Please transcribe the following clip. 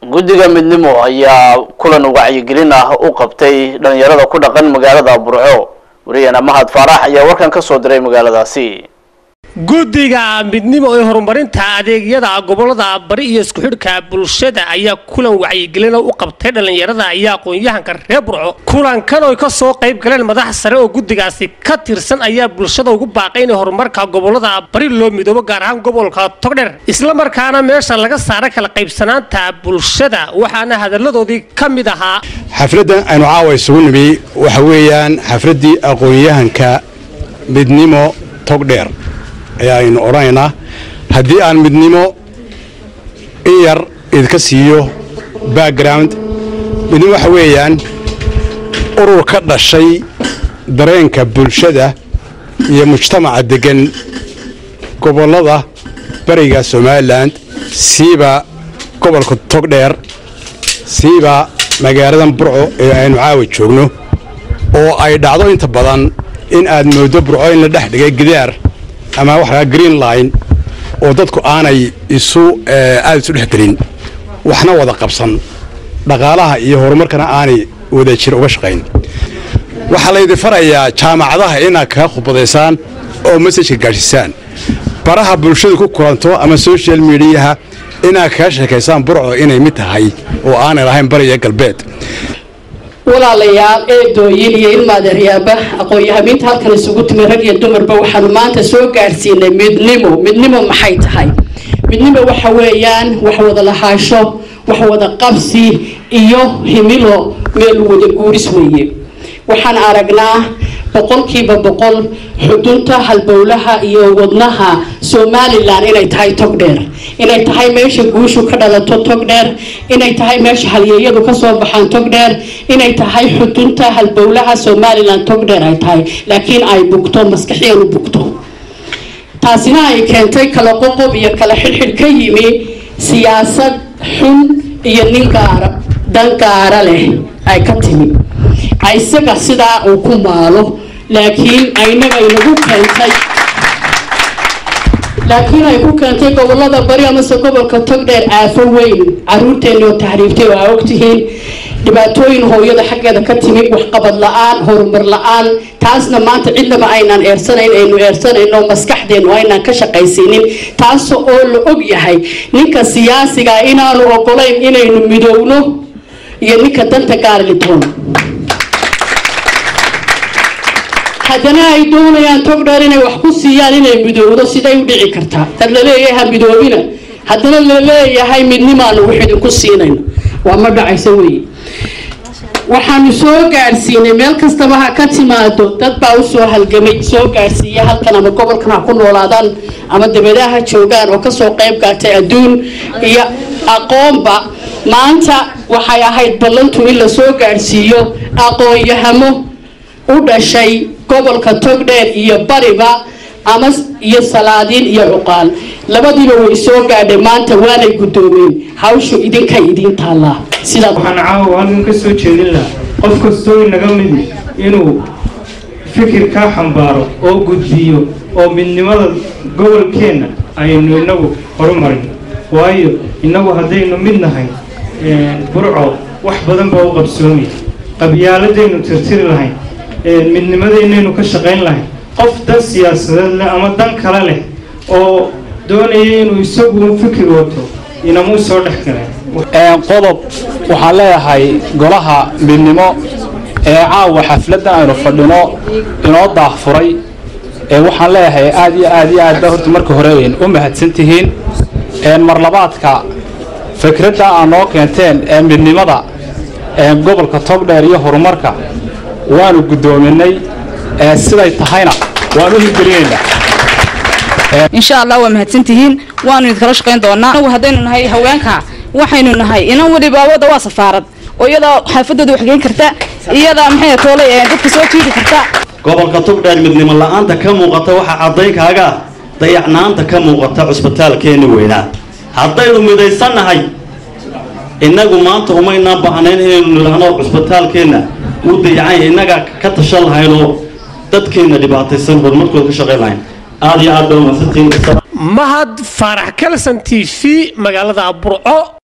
guddiga midnimo ayaa kulan wacyigelin ah u qabtay dhalinyarada ku dhaqan magaalada burco wariyana mahad faarax ayaa warkan ka soo diray magaaladaasi guddiga midnimo ee horumarinta adeegyada gobolada bari iyo isku xidhka bulshada ayaa kulan wacyigelin u qabtay dhallinyarada iyo aqoon-yahanka reer burco kulankan oy ka soo qayb galeen madax sare oo guddigaasi ka tirsan ayaa bulshada ugu baaqay in horumarka gobolada bari loo midoobo gaar ahaan gobolka togdher islamarkaana meesha laga saara kala qaybsanaanta bulshada waxaana hadalladoodii ka mid ahaa xafladdan aynu caawa isugu nimi waxa weeyaan xafladdii aqoon-yahanka midnimo togdheer ayaaynu odhanaynaa haddii aan midnimo in yar idinka siiyo background midnimo waxa weeyaan urur ka dhashay dareenka bulshada iyo mujtamaca deggan gobollada bariga somalilan siiba gobolka togdheer siiba magaaladan burco ee aynu caawa joogno oo ay dhacdo inta badan in aad mooddo burco in la dhex dhigay gidaar ama waxaa green line oo dadku aanay isu aada isu dhex gelin waxna wada qabsan dhaqaalaha iyo horumarkana aanay wada jir uga shaqayn waxaa laydin farayaa jaamacadaha inaad kaga khudbadaysaan oo masajka gaadhsiisaan baraha bulshadu ku kulanto ama social mediaha inaad kaga sheekaysaan burco inay mid tahay oo aanay lahayn bariya galbeed walaalayaal eedooyin iyo ilmaadeeryaaba aqoon-yahamiinta halkan isugu timi rag iyo dumarba waxaanu maanta soo gaadhsiinay midnimo midnimo maxay tahay midnimo waxa weeyaan wax wada lahaasho wax wada qabsi iyo himilo meel wada guuris weeye waxaan aragnaa boqolkiiba boqol xudunta halbowlaha iyo wadnaha somalilan inay tahay togdheer inay tahay meesha guushu ka dhalato togdheer inay tahay meesha halyeeyadu kasoo baxaan togdheer inay tahay xudunta halbowlaha somalilan togdheer ay tahay laakiin ay bugto maskaxiyanu bugto taasina ay keentay kala qoqob iyo kala xidhxidh ka yimi siyaasad xun iyo nin gaara dan gaara leh ay ka timi isaga sidaa uu ku maalo laakiin aynaga inagu keentay laakiin ay ku keentay gobolada bari amase gobolka togdheer aafo weyn caruurteeni oo tahriibtay oo aa ogtihiin dhibaatooyin hooyada xaggeeda ka timi waxqabad la-aan horumar la-aan taasna maanta cidnaba aynaan eersanayn aynu eersanayno maskaxdeenu aynaan ka shaqaysiinin taas oo la og yahay ninka siyaasiga inaanu ogolayn inaynu midowno iyo ninka danta gaarli doono haddana ay doonayaan togdheer inay wax ku siiyaan inay midowdo siday u dhici kartaa dad laleeyahay ha midoobina haddana laleeyahay midnimaanu wax idinku siinayno waa ma dhacaysa weeye waxaanu soo gaadhsiinay meel kastaba ha ka timaado dad baa usoo halgamay soo gaadhsiiya halkan ama gobolkan ha ku noolaadaan ama dabadaha ha joogaan oo kasoo qayb gaatay adduun iyo aqoonba maanta waxay ahayd ballantu in la soo gaadhsiiyo aqoon-yahamo u dhashay gobolka togdheer iyo bariba ama iyo salaadiin iyo cuqaal labadiiba way soo gaadhay maanta waanay guddoomeen hawshu idinka idiin taallaa sidaa waxaan caawa halkan ka soo jeedin lahaa qof kastoo inaga midi inuu fikir kaa xambaaro oo gudbiyo oo midnimada gobolkeenna aynu inagu horumarin waayo innagu haddaynu mid nahay burco wax badan baa u qabsoomay qabyaaladaynu tirtiri lahayn midnimadeynaynu ka shaqayn lahayn qof dan siyaasadeed leh ama dan kale leh oo doonaya inuu isagu fikir wato inamuu soo dhex galeen qodob waxaan leeyahay golaha midnimo ee caawa xafladdan aynu fadhino inoo daahfuray ee waxaan leeyahay aad iyo aad iyo aad ba horta marka hore u mahadsan tihiin marlabaadka fikradda aad noo keenteen ee midnimada gobolka togdheer iyo horumarka waanu guddoominay siday tahayna waan u hirgelinaynaa insha allah waa mahadsantihiin waanu idinkala shaqayn doonaa anagu haddaynu nahay haweenka waxaynu nahay inan weliba wadda waa safaarad oo iyadaa xaafadooda waxgeyn karta iyadaa maxay toolay dadka soo jiidi karta gobolka togdheer midnimo la-aanta ka muuqata waxaa caddaynkaaga ah dayacnaanta ka muuqata cusbitaalkeenni weynaa haddaynu midaysannahay innagu maanta umaynaan baahnayn inaynu nidhaahno cusbitaalkeenna uu dayacanya innagaa ka tashan lahaynoo dadkeenna dhibaataysan horumarkooda ka shaqayn lahayn aad iyo aad baa umahadsantihiin mahad faarax kalsan t v magaalada burco